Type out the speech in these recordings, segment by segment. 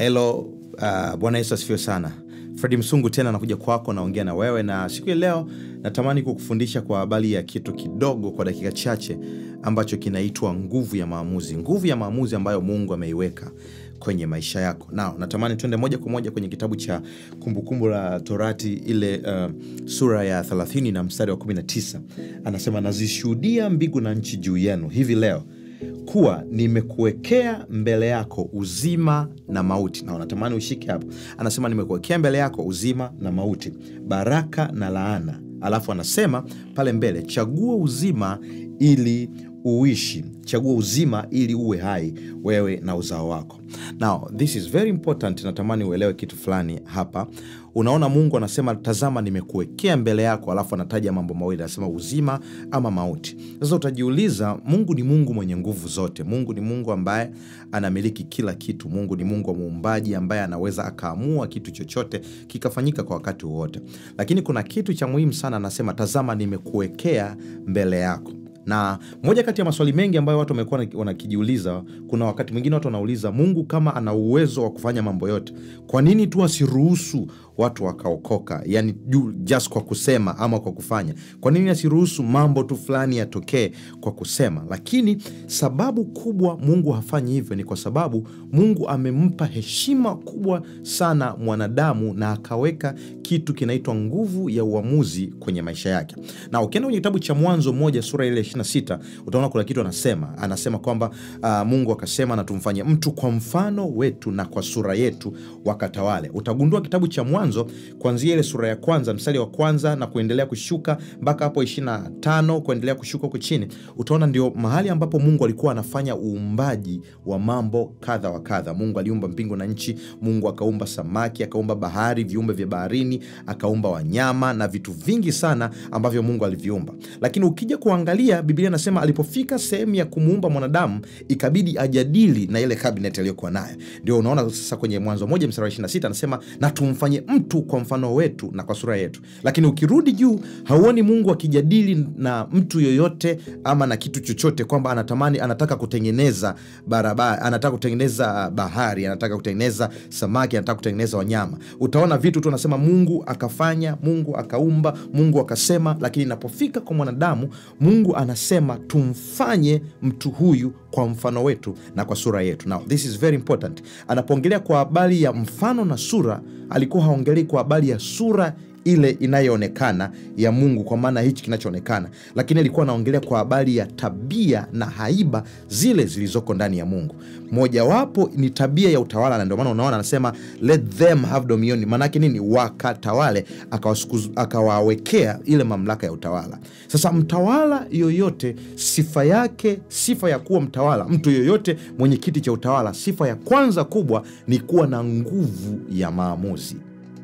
Hello, uh, Bwana Yesu asifiwe sana. Fredi Msungu tena nakuja kwako, naongea na wewe, na siku ya leo natamani kukufundisha kwa habari ya kitu kidogo kwa dakika chache ambacho kinaitwa nguvu ya maamuzi, nguvu ya maamuzi ambayo Mungu ameiweka kwenye maisha yako. Nao natamani tuende moja kwa moja kwenye kitabu cha Kumbukumbu la Torati ile uh, sura ya 30 na mstari wa 19, anasema nazishuhudia mbingu na nchi juu yenu hivi leo kuwa nimekuwekea mbele yako uzima na mauti. Na unatamani ushike hapo, anasema nimekuwekea mbele yako uzima na mauti, baraka na laana. Alafu anasema pale mbele, chagua uzima ili uishi, chagua uzima ili uwe hai, wewe na uzao wako. Now this is very important, natamani uelewe kitu fulani hapa. Unaona, Mungu anasema tazama, nimekuwekea mbele yako, alafu anataja mambo mawili, anasema uzima ama mauti. Sasa utajiuliza, Mungu ni Mungu mwenye nguvu zote. Mungu ni Mungu ambaye anamiliki kila kitu. Mungu ni Mungu wa muumbaji ambaye anaweza akaamua kitu chochote kikafanyika kwa wakati wowote, lakini kuna kitu cha muhimu sana, anasema tazama, nimekuwekea mbele yako na moja kati ya maswali mengi ambayo watu wamekuwa wanakijiuliza, kuna wakati mwingine watu wanauliza, Mungu kama ana uwezo wa kufanya mambo yote, kwa nini tu asiruhusu watu wakaokoka? Yani just kwa kusema ama kwa kufanya, kwa nini asiruhusu mambo tu fulani yatokee kwa kusema? Lakini sababu kubwa Mungu hafanyi hivyo ni kwa sababu Mungu amempa heshima kubwa sana mwanadamu na akaweka kitu kinaitwa nguvu ya uamuzi kwenye maisha yake. Na ukienda kwenye kitabu cha Mwanzo moja sura ile 26 utaona kuna kitu anasema, anasema kwamba uh, Mungu akasema na tumfanye mtu kwa mfano wetu na kwa sura yetu wakatawale. Utagundua kitabu cha Mwanzo kuanzia ile sura ya kwanza mstari wa kwanza na kuendelea kushuka mpaka hapo 25 kuendelea kushuka huko chini, utaona ndio mahali ambapo Mungu alikuwa anafanya uumbaji wa mambo kadha wa kadha. Mungu aliumba mbingu na nchi, Mungu akaumba samaki, akaumba bahari, viumbe vya baharini, akaumba wanyama na vitu vingi sana ambavyo Mungu aliviumba. Lakini ukija kuangalia Biblia inasema alipofika sehemu ya kumuumba mwanadamu ikabidi ajadili na ile kabineti aliyokuwa nayo. Ndio unaona sasa kwenye Mwanzo moja mstari wa 26 anasema na tumfanye mtu kwa mfano wetu na kwa sura yetu. Lakini ukirudi juu hauoni Mungu akijadili na mtu yoyote ama na kitu chochote kwamba anatamani, anataka kutengeneza barabara, anataka kutengeneza bahari, anataka kutengeneza samaki, anataka kutengeneza wanyama. Utaona vitu tu anasema Mungu akafanya, Mungu akaumba, Mungu akasema. Lakini inapofika kwa mwanadamu Mungu anasema tumfanye mtu huyu kwa mfano wetu na kwa sura yetu. Now this is very important. Anapoongelea kwa habari ya mfano na sura, alikuwa haongelei kwa habari ya sura ile inayoonekana ya Mungu kwa maana hichi kinachoonekana, lakini alikuwa anaongelea kwa habari ya tabia na haiba zile zilizoko ndani ya Mungu. Mojawapo ni tabia ya utawala, na ndio maana unaona anasema let them have dominion. Maanake nini? Wakatawale, akawawekea ile mamlaka ya utawala. Sasa mtawala yoyote, sifa yake, sifa ya kuwa mtawala, mtu yoyote mwenye kiti cha utawala, sifa ya kwanza kubwa ni kuwa na nguvu ya maamuzi.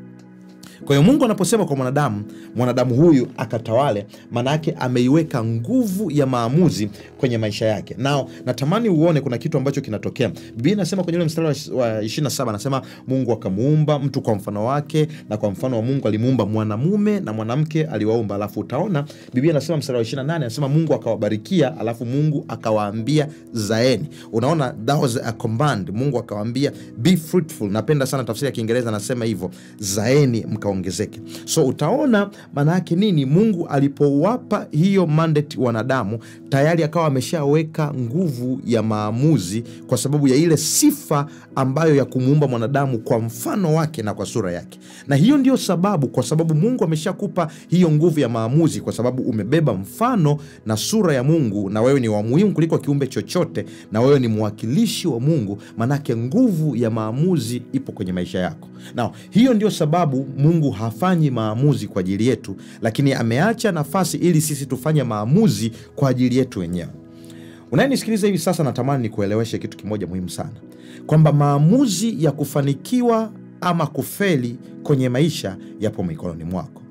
Kwa hiyo Mungu anaposema kwa mwanadamu, mwanadamu huyu akatawale, maana yake ameiweka nguvu ya maamuzi kwenye maisha yake. Nao natamani uone kuna kitu ambacho kinatokea. Biblia inasema kwenye ule mstari wa 27, anasema Mungu akamuumba mtu kwa mfano wake, na kwa mfano wa Mungu alimuumba mwanamume na mwanamke aliwaumba. Alafu utaona Biblia inasema mstari wa 28, anasema Mungu akawabarikia, alafu Mungu akawaambia zaeni. Unaona, that was a command. Mungu akawaambia be fruitful. Napenda sana tafsiri ya Kiingereza, anasema hivyo, zaeni mka ongezeke. So utaona maana yake nini? Mungu alipowapa hiyo mandate wanadamu, tayari akawa ameshaweka nguvu ya maamuzi, kwa sababu ya ile sifa ambayo ya kumuumba mwanadamu kwa mfano wake na kwa sura yake. Na hiyo ndio sababu, kwa sababu Mungu ameshakupa hiyo nguvu ya maamuzi, kwa sababu umebeba mfano na sura ya Mungu, na wewe ni wa muhimu kuliko kiumbe chochote, na wewe ni mwakilishi wa Mungu, maanake nguvu ya maamuzi ipo kwenye maisha yako. Na hiyo ndio sababu Mungu hafanyi maamuzi kwa ajili yetu, lakini ameacha nafasi ili sisi tufanye maamuzi kwa ajili yetu wenyewe. Unayenisikiliza hivi sasa, natamani nikueleweshe kitu kimoja muhimu sana, kwamba maamuzi ya kufanikiwa ama kufeli kwenye maisha yapo mikononi mwako.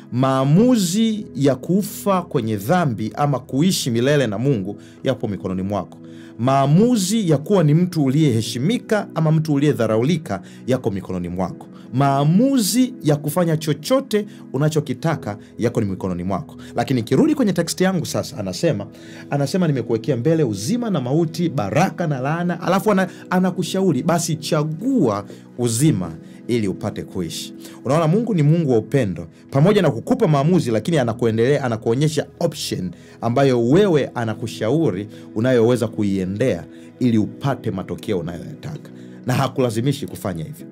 Maamuzi ya kufa kwenye dhambi ama kuishi milele na Mungu yapo mikononi mwako. Maamuzi ya kuwa ni mtu uliyeheshimika ama mtu uliyedharaulika yako mikononi mwako. maamuzi ya kufanya chochote unachokitaka yako ni mikononi mwako lakini ikirudi kwenye teksti yangu sasa anasema anasema nimekuwekea mbele uzima na mauti baraka na laana alafu ana, anakushauri basi chagua uzima ili upate kuishi unaona mungu ni mungu wa upendo pamoja na kukupa maamuzi lakini anakuendelea anakuonyesha option ambayo wewe anakushauri unayoweza kuiendea ili upate matokeo unayoyataka na hakulazimishi kufanya hivyo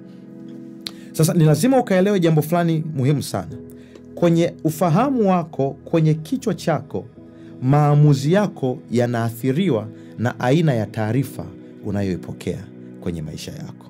sasa ni lazima ukaelewe jambo fulani muhimu sana kwenye ufahamu wako kwenye kichwa chako maamuzi yako yanaathiriwa na aina ya taarifa unayoipokea kwenye maisha yako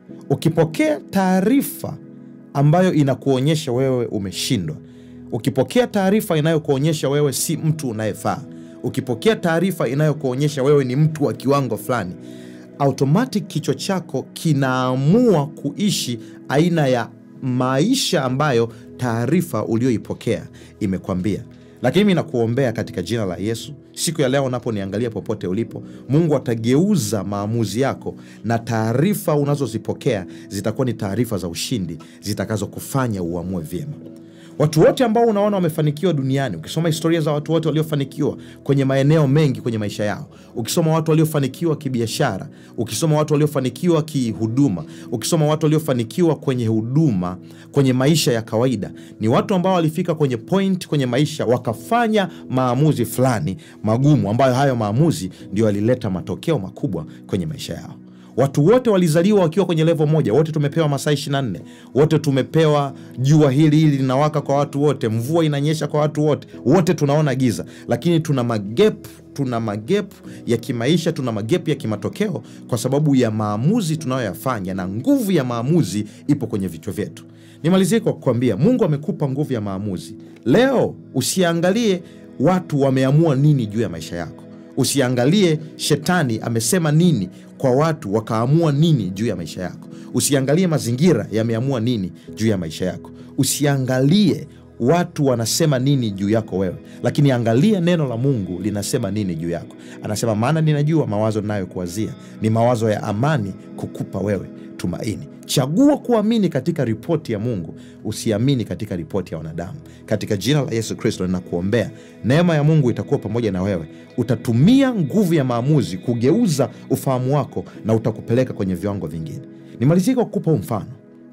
ukipokea taarifa ambayo inakuonyesha wewe umeshindwa ukipokea taarifa inayokuonyesha wewe si mtu unayefaa ukipokea taarifa inayokuonyesha wewe ni mtu wa kiwango fulani automatic kichwa chako kinaamua kuishi aina ya maisha ambayo taarifa ulioipokea imekwambia lakini mi nakuombea katika jina la yesu siku ya leo unaponiangalia popote ulipo mungu atageuza maamuzi yako na taarifa unazozipokea zitakuwa ni taarifa za ushindi zitakazokufanya uamue vyema watu wote ambao unaona wamefanikiwa duniani ukisoma historia za watu wote waliofanikiwa kwenye maeneo mengi kwenye maisha yao ukisoma watu waliofanikiwa kibiashara ukisoma watu waliofanikiwa kihuduma ukisoma watu waliofanikiwa kwenye huduma kwenye maisha ya kawaida ni watu ambao walifika kwenye point kwenye maisha wakafanya maamuzi fulani magumu ambayo hayo maamuzi ndio yalileta matokeo makubwa kwenye maisha yao watu wote walizaliwa wakiwa kwenye levo moja wote tumepewa masaa 24 wote tumepewa jua hili hili linawaka kwa watu wote mvua inanyesha kwa watu wote wote tunaona giza lakini tuna magep tuna magep ya kimaisha tuna magep ya kimatokeo kwa sababu ya maamuzi tunayoyafanya na nguvu ya maamuzi ipo kwenye vichwa vyetu nimalizie kwa kukwambia mungu amekupa nguvu ya maamuzi leo usiangalie watu wameamua nini juu ya maisha yako usiangalie shetani amesema nini kwa watu wakaamua nini juu ya maisha yako usiangalie mazingira yameamua nini juu ya maisha yako usiangalie watu wanasema nini juu yako wewe lakini angalia neno la mungu linasema nini juu yako anasema maana ninajua mawazo ninayokuwazia ni mawazo ya amani kukupa wewe tumaini chagua kuamini katika ripoti ya mungu usiamini katika ripoti ya wanadamu katika jina la yesu kristo ninakuombea neema ya mungu itakuwa pamoja na wewe utatumia nguvu ya maamuzi kugeuza ufahamu wako na utakupeleka kwenye viwango vingine nimalizie kwa kukupa huu mfano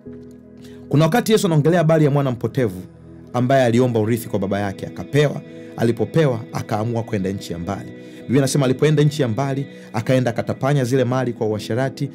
kuna wakati yesu anaongelea habari ya mwana mpotevu ambaye aliomba urithi kwa baba yake akapewa alipopewa akaamua kwenda nchi ya mbali biblia anasema alipoenda nchi ya mbali akaenda akatapanya zile mali kwa uasherati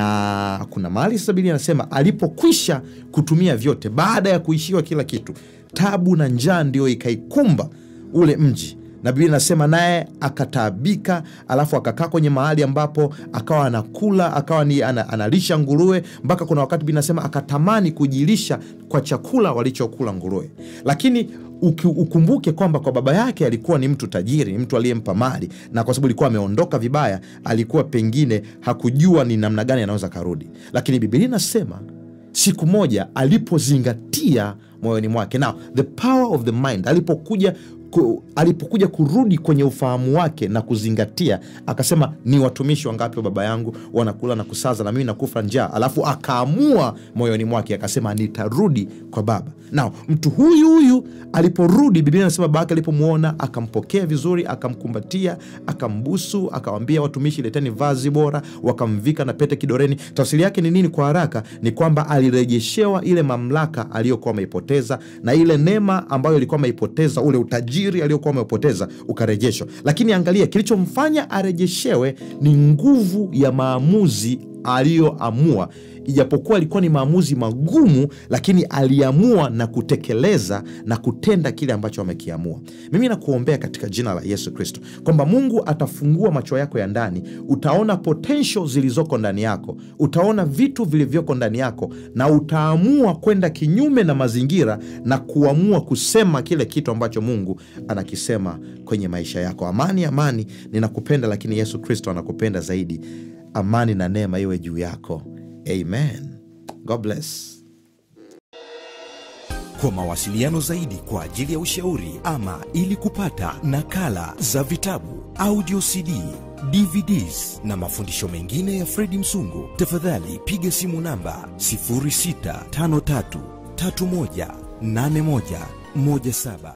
na kuna mali sasa biblia anasema alipokwisha kutumia vyote baada ya kuishiwa kila kitu tabu na njaa ndio ikaikumba ule mji na biblia inasema naye akataabika alafu akakaa kwenye mahali ambapo akawa anakula akawa ni ana, analisha nguruwe mpaka kuna wakati biblia inasema akatamani kujilisha kwa chakula walichokula nguruwe lakini uki, ukumbuke kwamba kwa baba yake alikuwa ni mtu tajiri ni mtu aliyempa mali na kwa sababu alikuwa ameondoka vibaya alikuwa pengine hakujua ni namna gani anaweza karudi lakini bibilia inasema siku moja alipozingatia moyoni mwake now the power of the mind alipokuja ku, alipokuja kurudi kwenye ufahamu wake na kuzingatia akasema ni watumishi wangapi wa baba yangu wanakula na kusaza na mimi nakufa njaa alafu akaamua moyoni mwake akasema nitarudi kwa baba nao mtu huyu huyu aliporudi biblia anasema baba yake alipomwona akampokea vizuri akamkumbatia akambusu akawambia watumishi leteni vazi bora wakamvika na pete kidoreni tafsiri yake ni nini kwa haraka ni kwamba alirejeshewa ile mamlaka aliyokuwa ameipoteza na ile neema ambayo ilikuwa ameipoteza ule utajiri aliyokuwa ameupoteza ukarejeshwa lakini angalia kilichomfanya arejeshewe ni nguvu ya maamuzi aliyoamua ijapokuwa ilikuwa ni maamuzi magumu lakini aliamua na kutekeleza na kutenda kile ambacho amekiamua mimi nakuombea katika jina la yesu kristo kwamba mungu atafungua macho yako ya ndani utaona potential zilizoko ndani yako utaona vitu vilivyoko ndani yako na utaamua kwenda kinyume na mazingira na kuamua kusema kile kitu ambacho mungu anakisema kwenye maisha yako amani amani ninakupenda lakini yesu kristo anakupenda zaidi amani na neema iwe juu yako amen god bless Kwa mawasiliano zaidi kwa ajili ya ushauri ama ili kupata nakala za vitabu, audio CD, DVDs na mafundisho mengine ya Fredi Msungu, tafadhali piga simu namba 0653318117.